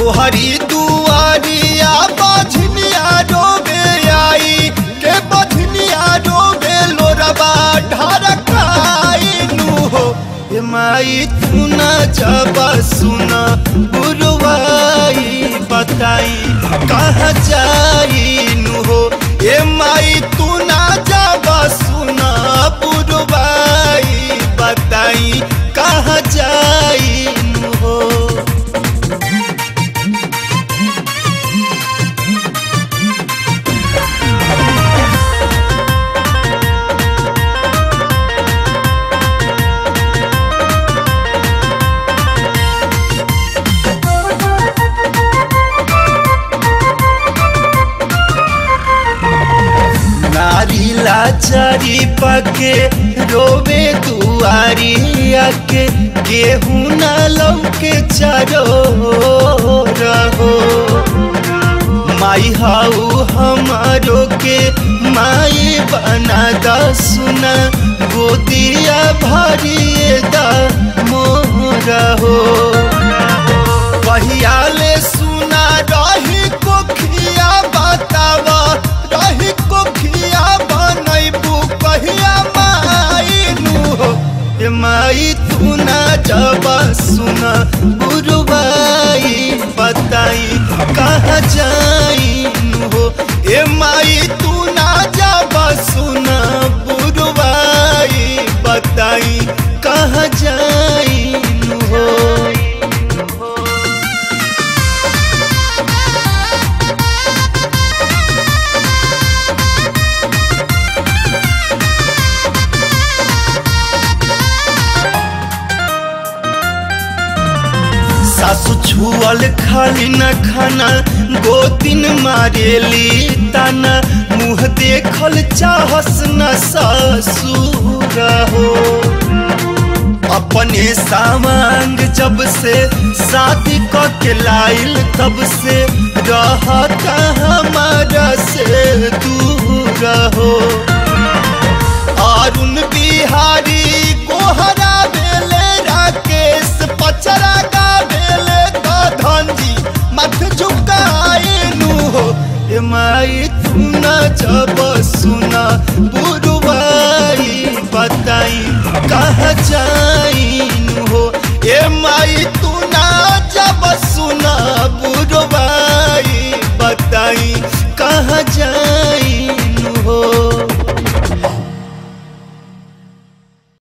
तोहरी दुआरिया बझनिया रोबे आई के बझनिया रोबे लोरबा ढरकाइनु हो ए माई तू न जब सुन बुरवाई बताई कहाँ जाइनु हो ए माई तू न जब सुन बुरवाई बताई कहाँ जाइनु हो नारी लाचारी पके रोवे दुआरी आके गेहूं न लौके चरो रहो माई हाउ हमारो के माई बना दा सुना गोदिया भरिए दा मोरा हो कहियाले सुना रही कोखिया बतावा रही कोखिया बनैबू कहिया माइनु हो ए माई तू ना जब सुन बुरबाई बताई कहाँ जाइनु हो ए माई तू ना जब सुन बुरबाई बताई कहाँ जाइनु हो सासु छुअल खाली न खाना गोतिन मारेली ताना मुँह देखल चाहस न ससुर हो अपने सामांग जब से शादी क के लाइल तब से रहता हमारा से दूर हो अरुण बिहारी कोहरा बेले राकेश पचरा का बेले तो धनजी मत झुकाइनु हो ए माई तू न जब सुना बुरवाई बताई कहाँ जाइनु हो ए माई तू